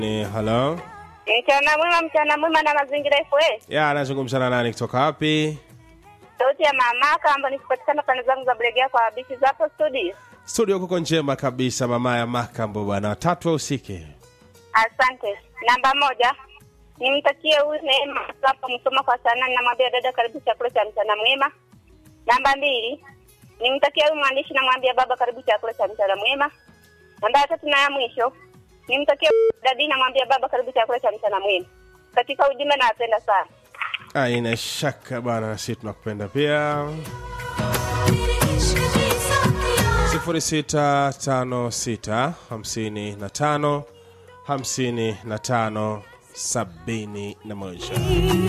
Ni halo. Mchana mwema, mchana mwema na mazingira FA. Ya, anazungumza na nani kutoka wapi? Sauti ya mama kamba nikipatikana pande zangu za Bulegea kwa bichi zapo studio. Studio kuko njema kabisa, mama ya Makambo bwana. Tatu wa usike. Asante. Namba moja nimtakie huyu Neema hapo msoma kwa sana, namwambia dada, karibu chakula cha mchana mwema. Namba mbili nimtakie huyu mwandishi, namwambia baba, karibu chakula cha mchana mwema. Namba ya tatu na ya mwisho nimtakie dadi, namwambia baba, karibu chakula cha mchana mwema. Katika ujumbe, nawapenda sana. Aina shaka bwana, na sisi tunakupenda pia. 0656 55 55 71